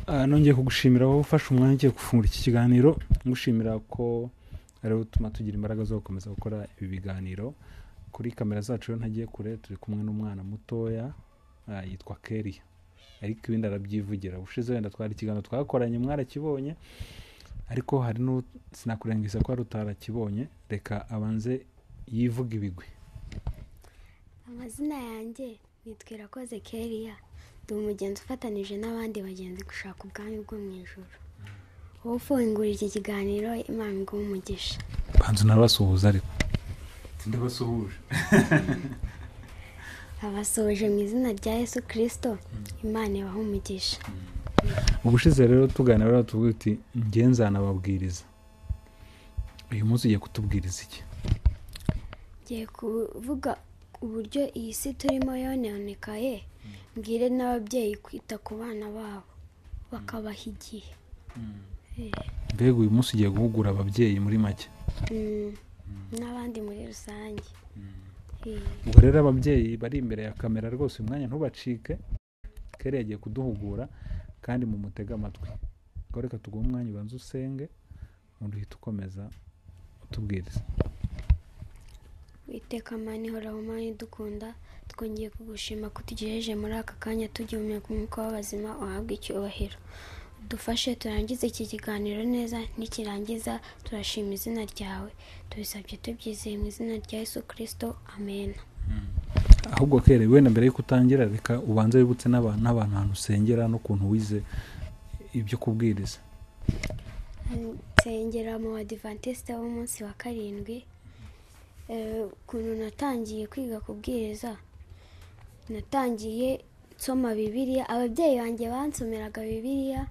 nongeye kugushimira wowe ufashe umwanya ugiye gufungura iki kiganiro ngushimira ko ariwo utuma tugira imbaraga zo gukomeza gukora ibi biganiro kuri kamera zacu iyo ntagiye kure turi kumwe n'umwana mutoya ah, yitwa keriya ariko ibindi arabyivugira ubushize wenda twari ikiganiro twakoranye mwarakibonye ariko hari n'u sinakurengiza ko hari utarakibonye reka abanze yivuga ibigwi amazina yanjye nitwa irakoze keriya ndi umugenzi ufatanije n'abandi bagenzi gushaka ubwami bwo mu ijoro wowe ufungura iki kiganiro imana iguhe umugisha banza unabasuhuza ariko ndabasuhuje abasohoje mu izina rya yesu kirisito imana ibahe umugisha ubushize rero tuganira rero tuvuga uti ngenzana ababwiriza uyu munsi ugiye kutubwiriza iki ngiye kuvuga uburyo iyi si turimo yononekaye mbwire n'ababyeyi kwita ku bana babo bakabaha igihe Eh, mbega uyu munsi ugiye guhugura ababyeyi muri make mm, n'abandi muri rusange Eh, ubwo rero ababyeyi bari imbere ya kamera rwose uyu mwanya ntubacike kera yagiye kuduhugura kandi mu mutega amatwi ngo reka tuguhe umwanya ubanza usenge ubundi uhita ukomeza utubwiriza witeka mani hora mani dukunda twongeye kugushima ko utugejeje muri aka kanya tugihumeka umwuka w'abazima uhabwa icyubahiro dufashe turangize iki kiganiro neza nikirangiza turashima izina ryawe tubisabye tubyizeye mu izina rya yesu kirisito amena ahubwo kere wenda mbere y'uko utangira reka ubanze wibutse n'abantu n'abantu ahantu usengera n'ukuntu wize ibyo kubwiriza nsengera mu badivantesite b'umunsi wa karindwi Eh, ukuntu natangiye kwiga kubwiriza natangiye nsoma bibiliya ababyeyi banjye bansomeraga bibiliya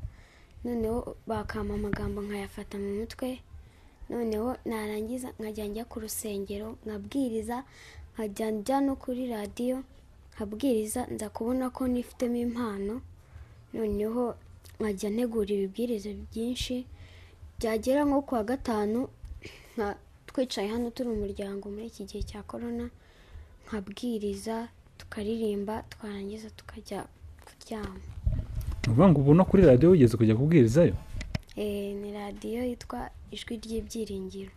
noneho bakampa amagambo nkayafata mu mutwe noneho narangiza nkajya njya ku rusengero nkabwiriza nkajya njya no kuri radiyo nkabwiriza nza kubona ko nifitemo impano noneho nkajya ntegura ibibwiriza byinshi byagera nko ku wa gatanu nka twicaye hano turi umuryango muri iki gihe cya korona nkabwiriza tukaririmba twarangiza tukajya kuryama ni ukuvuga ngo ubu no kuri radiyo wigeze kujya kubwirizayo Eh, ni radiyo yitwa ijwi ry'ibyiringiro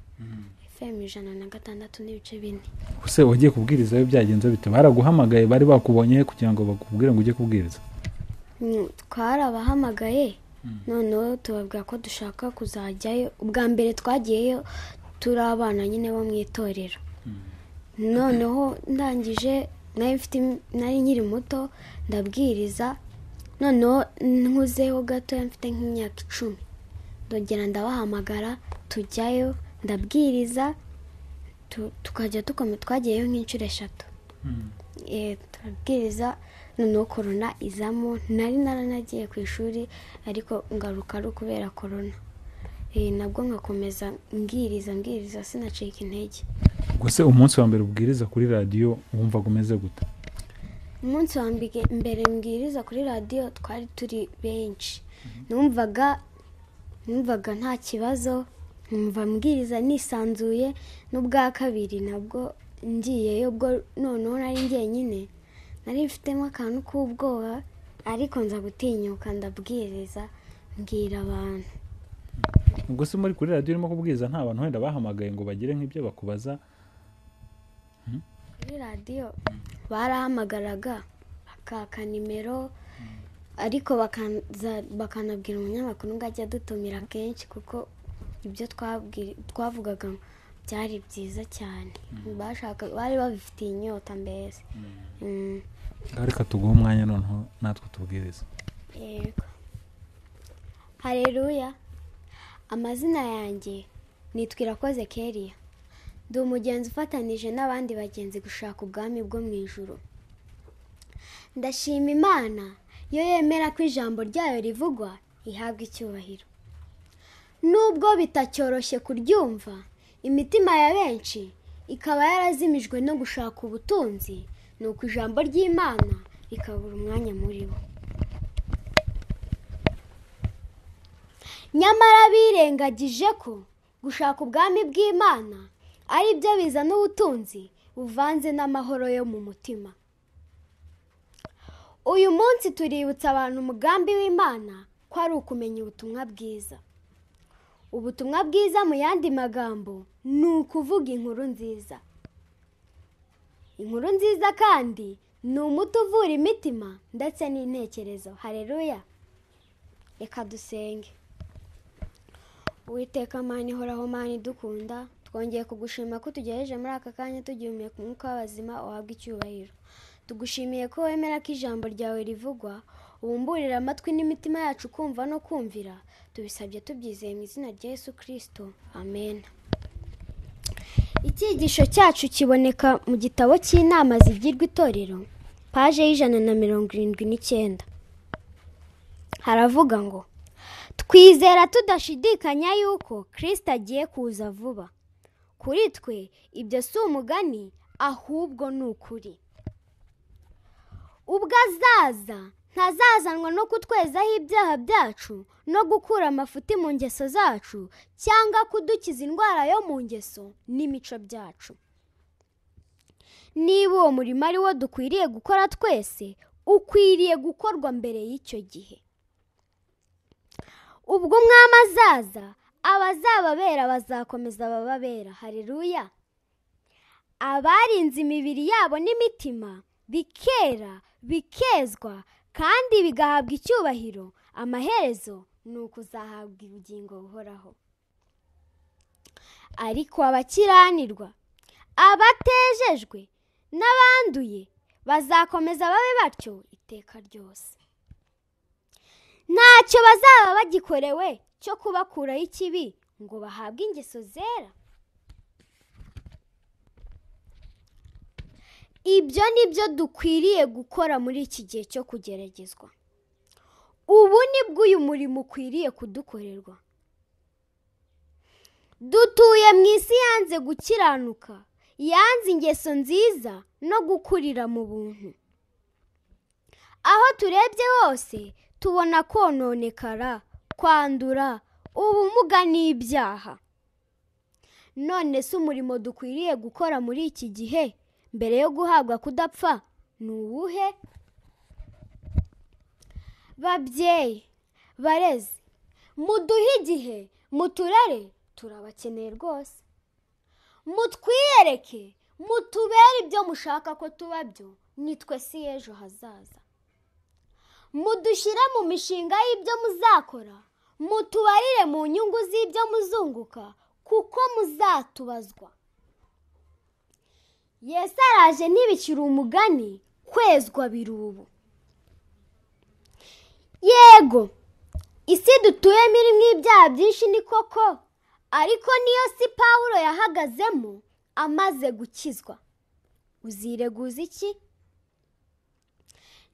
fm ijana na gatandatu n'ibice bine ese wagiye kubwirizayo byagenze bite baraguhamagaye bari bakubonye kugira ngo bakubwire ngo ujye kubwiriza Mm, twarabahamagaye noneho tubabwira ko dushaka kuzajyayo ubwa mbere twagiyeyo turi abana nyine bo mu itorero noneho ndangije nari mfite im- nari nkiri muto ndabwiriza noneho nkuzeho gatoya mfite nk'imyaka icumi ndongera ndabahamagara tujyayo ndabwiriza tu- tukajya tukome twagiyeyo nk'inshuro eshatu Eh, turabwiriza noneho korona izamo nari naranagiye ku ishuri ariko ngaruka ari ukubera korona Eh, nabwo nkakomeza mbwiriza mbwiriza sinacika intege ubwo se umunsi wa mbere ubwiriza kuri radiyo wumvaga umeze gute umunsi wa mbige- mbere mbwiriza kuri radiyo twari turi benshi numvaga numvaga nta kibazo numva mbwiriza nisanzuye n'ubwa kabiri nabwo ngiyeyo bwo noneho nari njyenyine nari mfitemo akantu k'ubwoba ariko nza gutinyuka ndabwiriza mbwira abantu ubwo se muri kuri radiyo urimo kubwiriza nta bantu wenda bahamagaye ngo bagire nk'ibyo bakubaza kuri radiyo barahamagaraga bakaka nimero ariko bakaza- bakanabwira umunyamakuru ngo ajya adutumira kenshi kuko ibyo twabwiri- twavugaga byari byiza cyane bashaka bari babifitiye inyota mbese Mm. ngaho reka tuguhe umwanya noneho natwe tubwiriza yego hareruya amazina yanjye nitwa irakoze keriya ndi umugenzi ufatanije n'abandi bagenzi gushaka ubwami bwo mu ijuru ndashima imana iyo yemera ko ijambo ryayo rivugwa ihabwa icyubahiro nubwo bitacyoroshye kuryumva imitima ya benshi ikaba yarazimijwe no gushaka ubutunzi ni uko ijambo ry'imana rikabura umwanya muri bo nyamara birengagije ko gushaka ubwami bw'imana ari byo bizana ubutunzi buvanze n'amahoro yo mu mutima uyu munsi tuributsa abantu umugambi w'imana ko ari ukumenya ubutumwa bwiza ubutumwa bwiza mu yandi magambo ni ukuvuga inkuru nziza inkuru nziza kandi ni umuti uvura imitima ndetse n'intekerezo hareruya reka dusenge Uwiteka mani horaho mani dukunda twongeye kugushima ko utugejeje muri aka kanya tugihumeka umwuka w'abazima uhabwa icyubahiro tugushimiye ko wemera ko ijambo ryawe rivugwa ubumburira amatwi n'imitima yacu kumva no kumvira tubisabye tubyizeye mu izina rya yesu kirisito amen icyigisho cyacu kiboneka mu gitabo cy'inama zigirwa itorero paje y'ijana na mirongo irindwi n'icyenda haravuga ngo twizera tudashidikanya yuko kirisita agiye kuza vuba kuri twe ibyo si umugani ahubwo ni ukuri ubwo azaza ntazazanwa no kutwezaho ibyaha byacu no gukura amafuti mu ngeso zacu cyangwa kudukiza indwara yo mu ngeso n'imico byacu niba uwo murimo ari wo dukwiriye gukora twese ukwiriye gukorwa mbere y'icyo gihe ubwo umwami azaza abazababera bazakomeza bababera hareruya abarinze imibiri yabo n'imitima bikera bikezwa kandi bigahabwa icyubahiro amaherezo ni ukuzahabwa ubugingo buhoraho ariko abakiranirwa abatejejwe n'abanduye bazakomeza babe batyo iteka ryose ntacyo bazaba bagikorewe cyo kubakuraho ikibi ngo bahabwe ingeso zera ibyo ni byo dukwiriye gukora muri iki gihe cyo kugeragezwa ubu ni bwo uyu murimo ukwiriye kudukorerwa dutuye mu isi yanze gukiranuka yanze ingeso nziza no gukurira mu buntu aho turebye hose tubona kononekara kwandura ubumuga n'ibyaha none se umurimo dukwiriye gukora muri iki gihe mbere yo guhabwa kudapfa ni uwuhe babyeyi barezi muduhe igihe muturere turabakeneye rwose mutwiyereke mutubere ibyo mushaka ko tuba byo nitwe si ejo hazaza mudushyire mu mishinga y'ibyo muzakora mutubarire mu nyungu z'ibyo muzunguka kuko muzatubazwa yesu araje ntibikiri umugani kwezwa birubu yego isi dutuyemo irimo ibyaha byinshi ni koko ariko niyo si pawulo yahagazemo amaze gukizwa uzireguza iki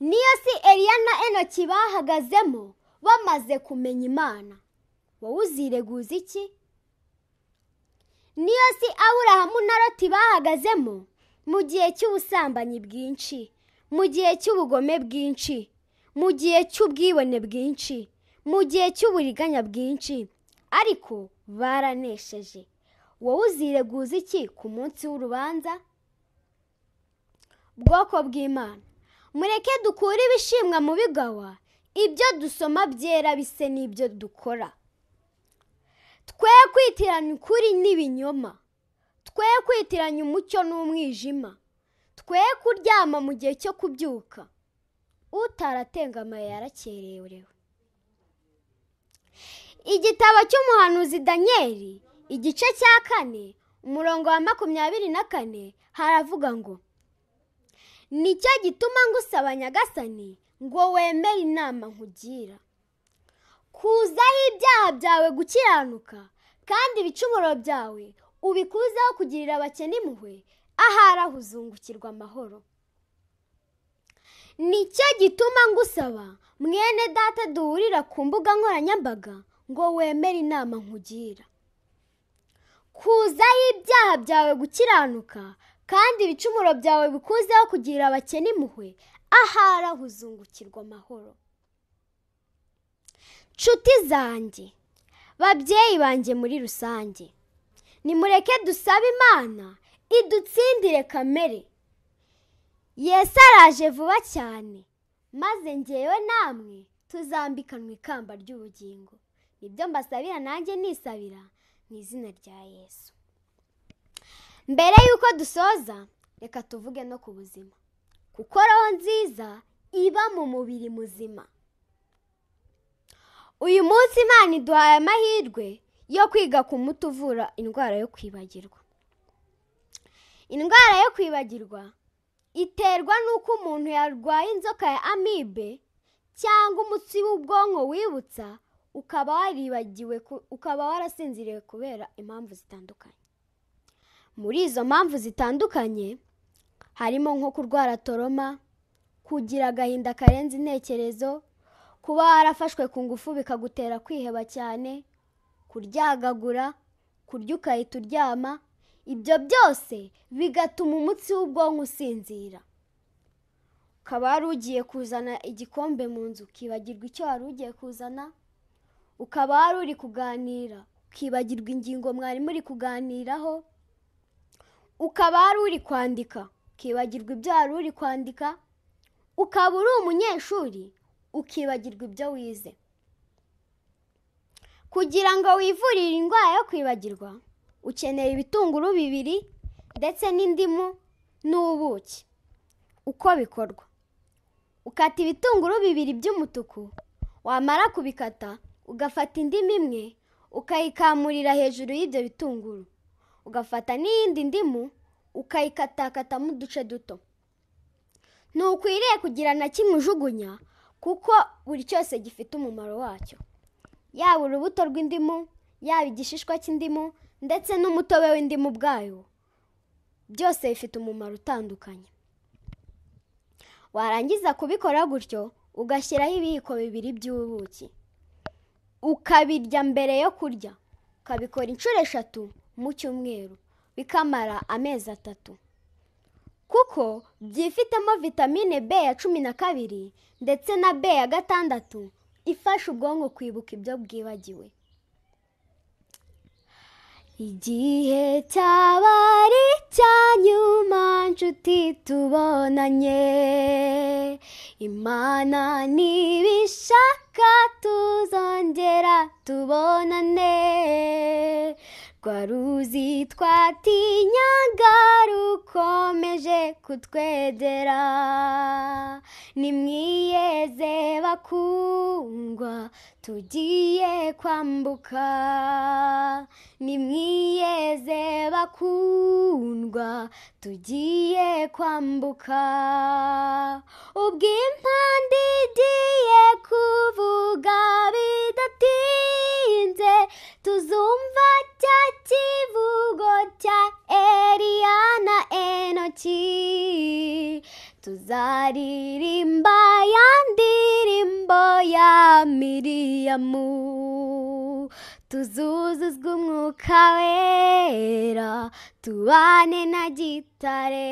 niyo si Eliya na enoki bahagazemo bamaze kumenya imana wowe uzireguza iki niyo si aburahamu na roti bahagazemo mu gihe cy'ubusambanyi bwinshi mu gihe cy'ubugome bwinshi mu gihe cy'ubwibone bwinshi mu gihe cy'uburiganya bwinshi ariko baranesheje wowe uzireguza iki ku munsi w'urubanza bwoko bw'imana mureke dukure ibishimwa mu bigawa ibyo dusoma byera bise n'ibyo dukora twe kwitiranya ukuri n'ibinyoma twe kwitiranya umucyo n'umwijima twe kuryama mu gihe cyo kubyuka utaratengamaye yarakererewe igitabo cy'umuhanuzi daniyeli igice cya kane umurongo wa makumyabiri na kane haravuga ngo nicyo gituma ngusaba nyagasani ngo wemere inama nkugira kuzaho ibyaha byawe gukiranuka kandi ibicumuro byawe ubikuzeho kugirira abakene impuhwe ahari aho uzungukirwa amahoro nicyo gituma ngusaba mwene data duhurira ku mbuga nkoranyambaga ngo wemere inama nkugira kuzaho ibyaha byawe gukiranuka kandi ibicumuro byawe bikuzeho kugirira abakene impuhwe ahari aho uzungukirwa amahoro nshuti zanjye babyeyi banjye muri rusange nimureke dusabe imana idutsindire kamere Yesu araje vuba cyane maze ngewe namwe tuzambikanwa ikamba ry'ubugingo ibyo mbasabira nanjye nisabira ni izina rya yesu mbere y'uko dusoza reka tuvuge no ku buzima kuko roho nziza iba mu mubiri muzima uyu munsi imana iduhaye amahirwe yo kwiga ku muti uvura indwara yo kwibagirwa indwara yo kwibagirwa iterwa n'uko umuntu yarwaye inzoka ya amibe cyangwa umutsi w'ubwonko wibutsa ukaba waribagiwe ku- ukaba warasinziriye kubera impamvu zitandukanye muri izo mpamvu zitandukanye harimo nko kurwara toroma kugira agahinda karenze intekerezo kuba warafashwe ku ngufu bikagutera kwiheba cyane kuryagagura kurya ugahita uryama ibyo byose bigatuma umutsi w'ubwonko usinzira ukaba wari ugiye kuzana igikombe mu nzu ukibagirwa icyo wari ugiye kuzana ukaba wari uri kuganira ukibagirwa ingingo mwari muri kuganiraho ukaba wari uri kwandika ukibagirwa ibyo wari uri kwandika ukaba uri umunyeshuri ukibagirwa ibyo wize kugira ngo wivurire indwara yo kwibagirwa ukenera ibitunguru bibiri ndetse n'indimu n'ubuki uko bikorwa ukata ibitunguru bibiri by'umutuku wamara kubikata ugafata indimu imwe ukayikamurira hejuru y'ibyo bitunguru ugafata n'iyindi ndimu ukayikatakatamo uduce duto ntukwiriye kugira na kimwe ujugunya kuko buri cyose gifite umumaro wacyo yaba urubuto rw'indimu yaba igishishwa cy'indimu ndetse n'umutobe w'indimu ubwayo byose bifite umumaro utandukanye warangiza kubikora gutyo ugashyiraho ibiyiko bibiri by'ubuki ukabirya mbere yo kurya ukabikora inshuro eshatu mu cyumweru bikamara amezi atatu kuko byifitemo vitamine b ya cumi na kabiri ndetse na b ya gatandatu ifasha ubwonko kwibuka ibyo bwibagiwe igihe cyaba ari icya nyuma nshuti tubonanye imana nibishaka tuzongera tubonane rwa ruzi twatinyaga rukomeje kutwegera nimwiyeze bakundwa tugiye kwambuka nimwiyeze bakundwa tugiye kwambuka ubw'impande igiye kuvuga bidatinze tuzumva cya kivugo cya Eliya na Enoki tuzaririmba ya ndirimbo ya Miriyamu tuzuzuzwa umwuka wera tubane na gitare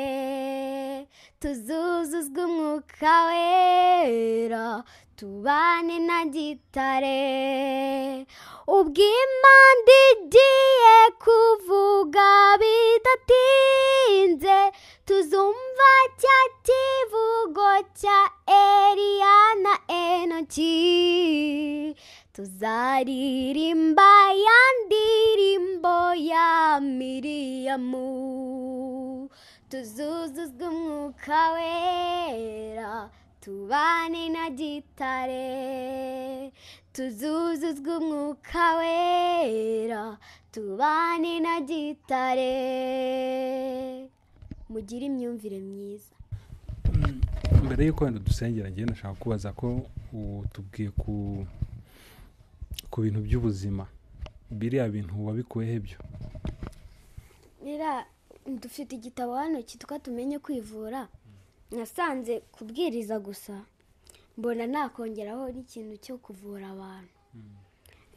tuzuzuzwa umwuka wera tubane na gitare ubw'imana igiye kuvuga bidatinze tuzumva cya kivugo cya Eliya na Enoki tuzaririmba ya ndirimbo ya Miriyamu tuzuzuzwa umwuka wera tubane na gitare tuzuzuzwa umwuka wera tubane na gitare mugire imyumvire myiza mbere y'uko wenda dusengera ngewe ndashaka kubaza ko utubwiye ku ku bintu by'ubuzima biriya bintu wabikuyeho ibyo rero dufite igitabo hano cyitwa tumenye kwivura nasanze kubwiriza gusa mbona nakongeraho n'ikintu cyo kuvura abantu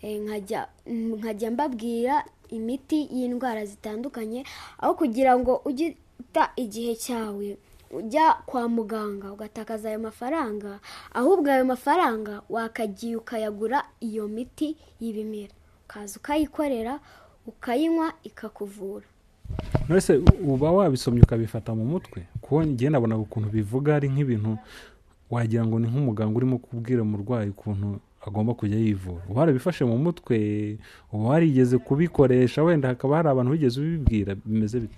Eh, nkajya mm, nkajya mbabwira imiti y'indwara zitandukanye aho kugira ngo ujye uta igihe cyawe ujya kwa muganga ugatakaza ayo mafaranga ahubwo ayo mafaranga wakagiye ukayagura iyo miti y'ibimera ukaza ukayikorera ukayinywa ikakuvura nonese uba wabisomye ukabifata mu mutwe kuko ngewe nabona ukuntu bivuga ari nk'ibintu wagira ngo ni nk'umuganga urimo kubwira umurwayi ukuntu agomba kujya yivura uba warabifashe mu mutwe uba warigeze kubikoresha wenda hakaba hari abantu bigeze ubibwira bimeze bite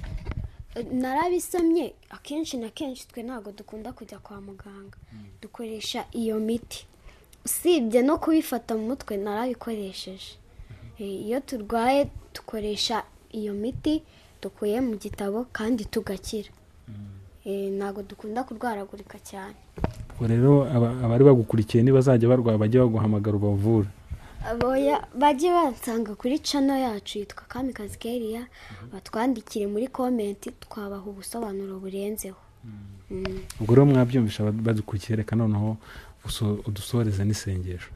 narabisomye akenshi na kenshi twe ntabwo dukunda kujya kwa muganga dukoresha iyo miti usibye no kubifata mu mutwe narabikoresheje iyo turwaye dukoresha iyo miti dukuye mu gitabo kandi tugakira Eh, ntabwo dukunda kurwaragurika cyane ubwo rero aba- abari bagukurikiye nibazajya barwaye bajye baguhamagara ubavure aboya bajye bansanga kuri cano yacu yitwa kamikazi keriya batwandikire muri komenti twabaha ubusobanuro burenzeho Mm. ubwo rero mwabyumvisha abad- badukurikiye reka noneho uso- udusoreze n'isengesho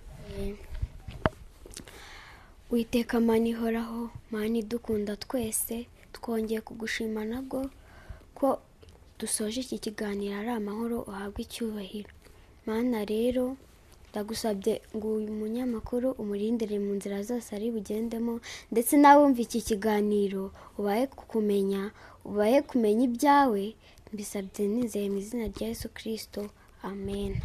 witeka mani ihoraho mani idukunda twese twongeye kugushima nabwo ko dusoje iki kiganiro ari amahoro uhabwa icyubahiro mana rero ndagusabye ngo uyu munyamakuru umurindire mu nzira zose ari bugendemo ndetse n'abumva iki kiganiro ubahe kumenya ubahe kumenya ibyawe mbisabye nizeye mu izina rya yesu kirisito amen